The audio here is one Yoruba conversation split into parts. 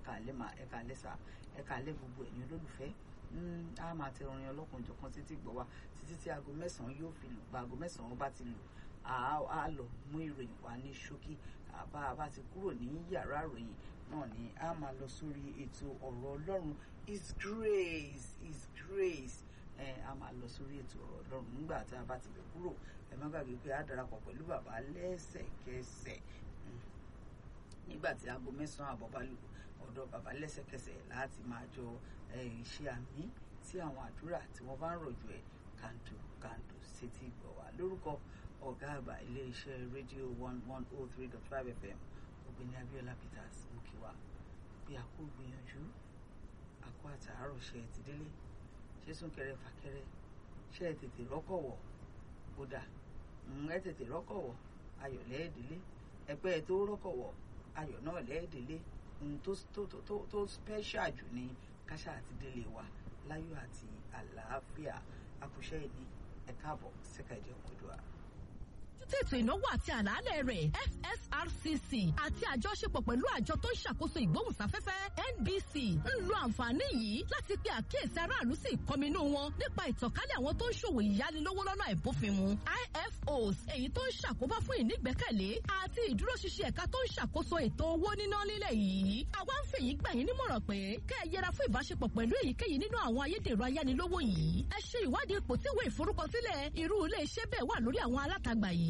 ẹ̀ka alẹ́ mà ẹ̀ka alẹ́ sà ẹ̀ka alẹ́ gbogbo ẹ̀yin olólùfẹ́ a máa tẹ orin ọlọ́kunjọ̀kan títí gbọ́ wa títí tí aago mẹ́sàn-án yóò fi lù bá aago mẹ́sàn-án bá ti lù a lọ mú ìròyìn wá ní ṣókí àbá a bá ti kúrò ní yàrá ìròyìn náà ni a máa lọ sórí ètò ọ̀rọ̀ ọlọ́run is grace is grace ẹ a máa lọ sórí ètò ọ̀rọ̀ ọlọ́run nígbà tá a bá ti lè kúrò ẹ má gbàgbé pé a darapọ̀ pẹ̀lú bàbá lẹ́sẹ̀kẹsẹ̀ nígbà tí aago mẹ́sàn-án àbọ̀ bá lù ọ̀dọ̀ bàbá lẹ́sẹ̀kẹsẹ̀ láti máa jọ ṣe àmì tí àwọn àdúrà tí wọ́n bá ń rọ̀jò ẹ̀ kàǹdù kàǹdù sétí gbọ̀ wá lórúkọ ọ̀gá àgbà iléeṣẹ́ rédíò one one oh three dot five fm ọ̀gbẹ́ni abiola peters mukiwa bí a kò gbìyànjú àkó àtàárọ̀ ṣe ẹ̀ ti délé ṣé súnkẹrẹ fàkẹrẹ ṣé ẹ tètè rọ́kọ̀wọ̀ kódà ẹ tètè rọ́kọ̀wọ̀ ayọ̀ lẹ́ẹ̀dẹ́lé ẹgbẹ́ ẹ tó rọ́kọ̀wọ̀ ayọ̀ náà lẹ́ẹ̀dẹ́lé ohun tó tó tó tó special jù ní káṣá àti délé wa láyọ̀ àti àlàáfíà akúṣẹ́ ìní ẹ káàbọ̀ sẹ́ka ìjẹun òdùà mójútó ètò ìnáwó àti àlàálẹ̀ rẹ̀ FSRCC àti àjọṣepọ̀ pẹ̀lú àjọ tó ń ṣàkóso ìgbóhùnsáfẹ́fẹ́ NBC ń lo àǹfààní yìí láti pe àkíyèsí aráàlú sí ìkọminú wọn nípa ìtànkálẹ̀ àwọn tó ń ṣòwò ìyánilówó lọ́nà àìbófinmu IFOs èyí tó ń ṣàkóbá fún ìnígbẹ́kẹ̀lé àti ìdúróṣinṣin ẹ̀ka tó ń ṣàkóso ètò owó níná lílẹ̀ yìí àwa ń fèyí gbà yín nímọ̀ràn pé kẹ́ ẹ yẹra fún ìbáṣepọ̀ pẹ̀lú èyíkéyìí nínú àwọn ayédèrú ayánilówó yìí ẹ ṣe ìwádìí ipò tí ìwé ìforúkọsílẹ̀ irú ilé iṣẹ́ bẹ́ẹ̀ wà lórí àwọn alátagbà yìí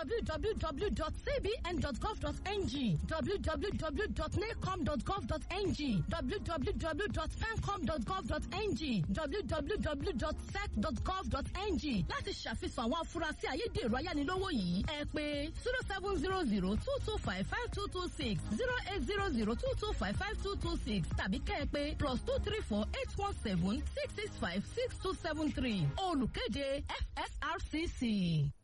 www.cbn.gov.ng www.nacom.gov.ng www.pencom.gov.ng www.sec.gov.ng láti ṣàfihàn àwọn afurasí ayédèrú ayánilówó yìí ẹ pè zero seven zero zero two two five five two two six zero eight zero zero two two five five two two six tàbí kẹ́ ẹ pè plus two three four eight one seven six six five six two seven three olùkéde FSRCC.